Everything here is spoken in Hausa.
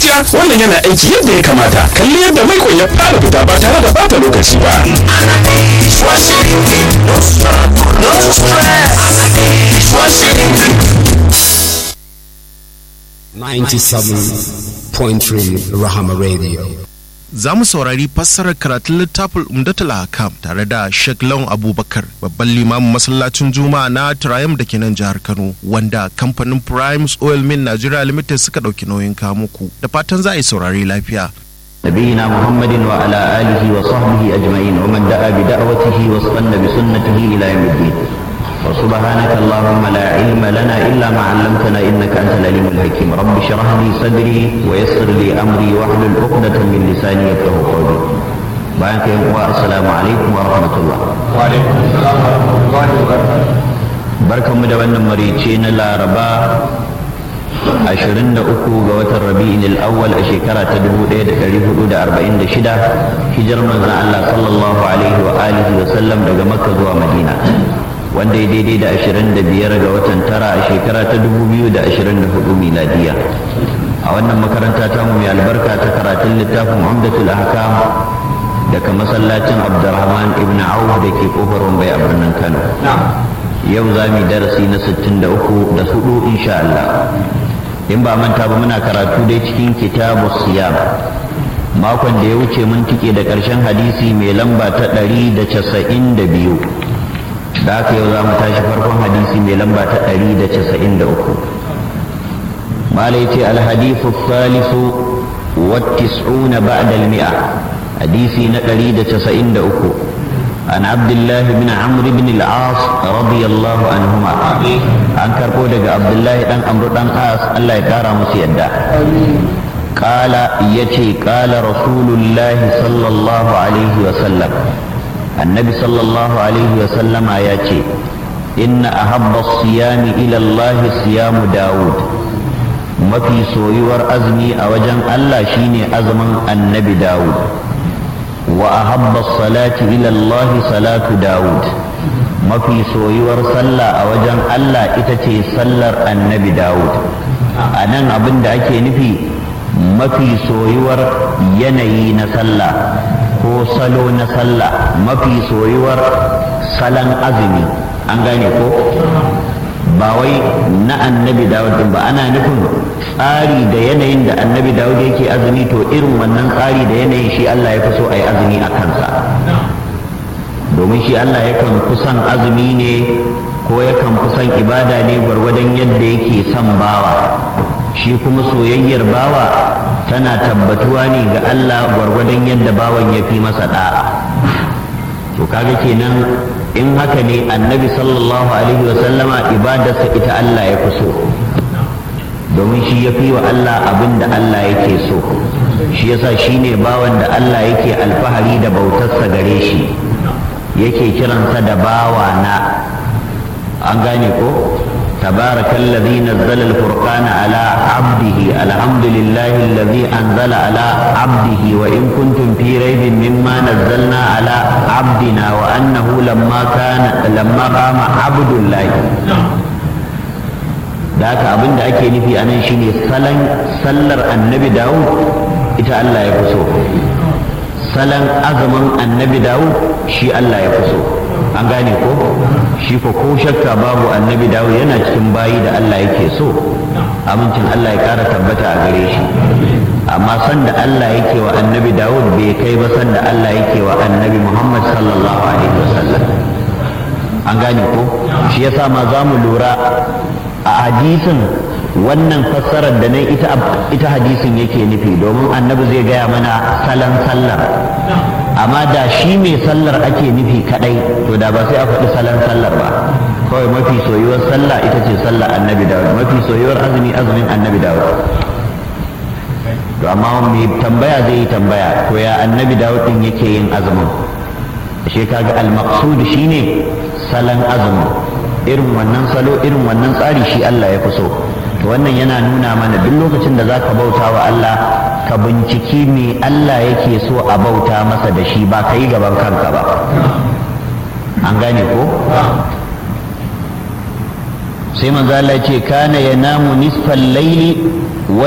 hajiya wannan yana aiki yadda ya kamata kalli yadda maikon ya fara fita ba tare da bata lokaci ba Point three Rahama Radio. za mu saurari fassarar karatun littafin umdatul hakam tare da Sheikh Lawan Abubakar babban limamin masallacin Juma'a na Triumph da ke nan jihar Kano wanda kamfanin Primes Oil Mill Nigeria Limited suka ɗauki nauyin kawo muku da fatan za a yi saurari lafiya. نبينا محمد وعلى آله وصحبه أجمعين ومن دعا بدعوته واستنى بسنته إلى يوم الدين وسبحانك اللهم لا علم لنا إلا ما علمتنا إنك أنت العليم الحكيم رب اشرح لي صدري ويسر لي أمري واحلل عقدة من لساني يفقه قولي بارك السلام عليكم ورحمة الله وعليكم السلام ورحمة الله وبركاته barkanmu da wannan marice na laraba 23 ga watan rabi'in al-awwal a shekara ta 1446 hijar manzon Allah sallallahu alaihi wa alihi wa sallam daga makka zuwa madina wanda ya daidai da 25 ga watan tara a shekara ta 2024 miladiya a wannan makaranta ta mu mai albarka ta karatun littafin umdatul ahkam daga masallacin abdurrahman ibn auf da ke kofar wambai a birnin kano yau za mu yi darasi na 63 da hudu insha Allah in ba manta ba muna karatu dai cikin kitabu siyam makon da ya wuce mun tike da ƙarshen hadisi mai lamba ta 192 da haka yau za mu tashi farkon hadisi mai lamba ta 193 mala yace alhadithu thalithu wa tis'una ba'da al-mi'a hadisi na 193 عن عبد الله بن عمرو بن العاص رضي الله عنهما عن كربو دغ عبد الله بن عمرو بن العاص الله يكرا musu yadda قال يتي قال رسول الله صلى الله عليه وسلم النبي صلى الله عليه وسلم ياتي إن أحب الصيام إلى الله صيام داود mafi soyuwar azumi a wajen Allah shine azumin annabi Dawud وأحب الصلاة إلى الله صلاة داود ما في سويور صلى أوجن الله إتتي صلر النبي داود أنا أبن دا أكي نفي ما في سويور يني نصلى ko salo na sallah mafi soyuwar salon azumi an gane ko ba wai na annabi dawud din ba ana nufin tsari da yanayin da annabi dawud yake azumi to irin wannan tsari da yanayin shi Allah ya fi so a yi azumi a kansa domin shi Allah yakan fi son azumi ne ko yakan fi son ibada ne gwargwadon yadda yake son bawa shi kuma soyayyar bawa tana tabbatuwa ne ga Allah gwargwadon yadda bawan ya fi masa da'a to kaga kenan in haka ne annabi sallallahu alaihi wasallama ibadarsa ita Allah ya fi so domin shi ya fi wa Allah abin da Allah yake so shi yasa shi ne bawan da Allah yake alfahari da bautarsa gare shi yake kiransa da bawa na an gane ko تبارك الذي نزل الفرقان على عبده الحمد لله الذي أنزل على عبده وإن كنتم في ريب مما نزلنا على عبدنا وأنه لما كان لما قام عبد الله ذاك أبن da ake nufi anan shine salan sallar annabi Dawud ita Allah ya fi so salan azumin annabi Dawud shi Allah ya fi so an gane ko shi ko ko shakka babu annabi dawo yana cikin bayi da Allah yake so amincin Allah ya kara tabbata a gare shi amma san da Allah yake wa annabi Dawud bai kai ba san da Allah yake wa annabi Muhammad sallallahu alaihi wasallam an gane ko shi yasa ma za mu lura a hadisin wannan fassarar da nan ita ita hadisin yake nufi domin annabi zai gaya mana salan sallar amma da shi mai sallar ake nufi kadai to da ba sai a faɗi salon sallar ba kawai mafi soyuwar sallah ita ce sallar annabi dawud mafi soyuwar azumi azumin annabi dawud to amma mai tambaya zai yi tambaya to ya annabi dawud din yake yin azumin shi kaga al-maqsud shine salon azumin irin wannan salo irin wannan tsari shi Allah ya fi so to wannan yana nuna mana duk lokacin da zaka bauta wa Allah ka binciki me Allah yake so a bauta masa da shi ba ka yi gaban kanka ba an gane ko sai manzo Allah ce kana yanamu nisfal laili